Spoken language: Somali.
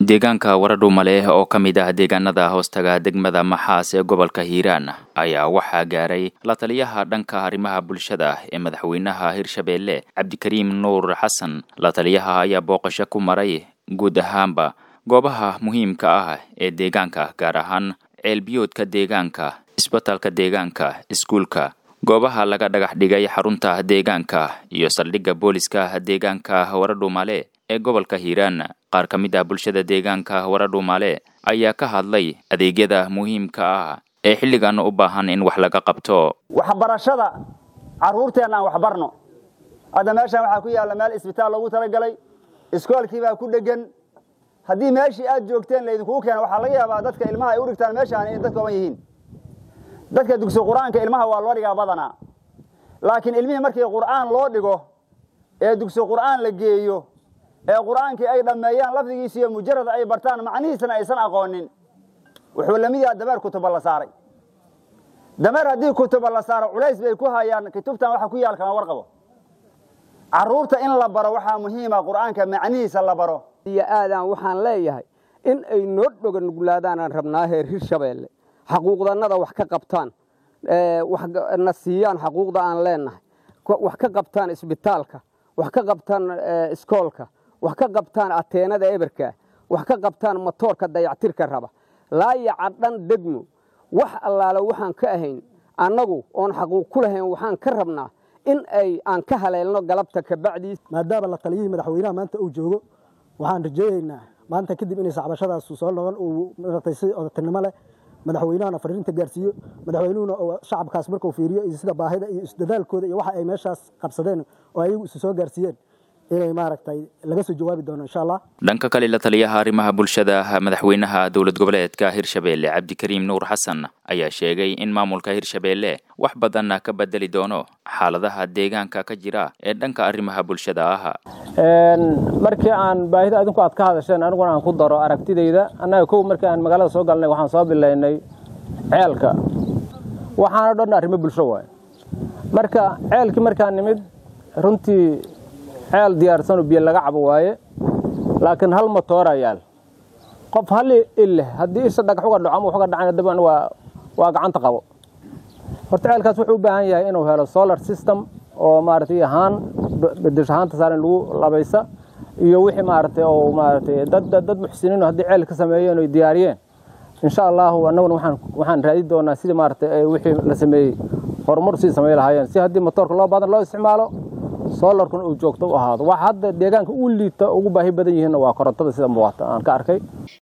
deegaanka waradhuumale oo ka mid ah deegaanada hoostaga degmada maxaas ee gobolka hiiraan ayaa waxaa gaaray la taliyaha dhanka arrimaha bulshada ee madaxweynaha hirshabeelle cabdikariim nuur xasan la taliyaha ayaa booqasho ku maray guud ahaanba goobaha muhiimka ah ee deegaanka gaar ahaan ceelbiyoodka deegaanka isbitaalka deegaanka iskuulka goobaha laga dhagax dhigay xarunta deegaanka iyo saldhigga booliska deegaanka waradhuumale ee gobolka hiiraan qaar ka mid ah bulshada deegaanka waradhuumale ayaa ka hadlay adeegyada muhiimka ah ee xilligan u baahan in wax laga qabto waxbarashada carruurteenna aan waxbarno hadda meeshaan waxaa ku yaalla meel isbitaal loogu talagalay iskoolkii baa ku dhegan haddii meeshii aad joogteen laydinkugu keena waxaa laga yaabaa dadka ilmaha ay u dhigtaan meeshaan inay dad kooban yihiin dadka dugsi qur-aanka ilmaha waa loo dhigaa badanaa laakiin ilmihii markii qur'aan loo dhigo ee dugsi qur'aan la geeyo ee qur'aankii ay dhammeeyaan lafdigiisa iyo mujarad ay bartaan macnihiisana aysan aqoonin wuxuu lamid yaha dameer kutuba la saaray dameer haddii kutuba la saaro culays bay ku hayaan kutubtan waxa ku yaal kama warqabo carruurta in la baro waxaa muhiima qur'aanka macnihiisa la baro iyo aadaan waxaan leeyahay in ay noo dhoga nuglaadaanaan rabnaa heer hirshabeelle xaquuqdannada wax ka qabtaan na siiyaan xaquuqda aan leenahay wax ka qabtaan isbitaalka wax ka qabtaan iskoolka wax ka qabtaan ateenada eberka wax ka qabtaan motoorka dayactirka raba laayaca dhan degmo wax allaale waxaan ka ahayn annagu oon xaquuq ku lahayn waxaan ka rabnaa in ay aan ka haleelno galabta kabacdiis maadaama la taliyihii madaxweynaha maanta uu joogo waxaan rajooyeynaa maanta kadib inay sacbashadaas soo noqon uu maratay si odatinimo leh madaxweynahana fariinta gaarsiiyo madaxweynuhuna shacabkaas markuu fiiriyo iyo sida baahida iyo isdadaalkooda iyo waxa ay meeshaas qabsadeen oo ayagu isu soo gaarsiiyeen inay maaragtay laga soo jawaabi doono insha allah dhanka kale la taliyaha arrimaha bulshada madaxweynaha dowlad goboleedka hirshabeelle cabdikariim nuur xasan ayaa sheegay in maamulka hirshabeelle wax badan ka bedeli doono xaaladaha deegaanka ka jira ee dhanka arrimaha bulshada ah markii aan baahida adinku aad ka hadasheen aniguna aan ku daro aragtidayda annaga kow markii aan magaalada soo galnay waxaan soo bilaynay ceelka waxaana dhan arrimo bulsho waay marka ceelkii markaan nimid runtii ceel diyaarsan oo biyo laga cabo waaye laakiin hal matoora yaal qof hal il leh haddii isha dhagax uga dhaco ama wax uga dhacana daban waa waa gacanta qabo horta ceelkaas wuxuu u baahan yahay inuu helo solar system oo maaragtay ahaan bedesho ahaanta saaran lagu labaysa iyo wixii maaragtay oo maaragtay dad dad muxsiniin haddii ceel ka sameeyeen oo diyaariyeen insha allahu annaguna waxaan waxaan raadi doonaa sidii maaragtay wixii la sameeyey horumar sii samey lahaayeen si haddii matoorka loo badan loo isticmaalo solarkuna uu joogto u ahaado wax hadda deegaanka u liita ugu baahi badan yihiinna waa korontada sida muuqata aan ka arkay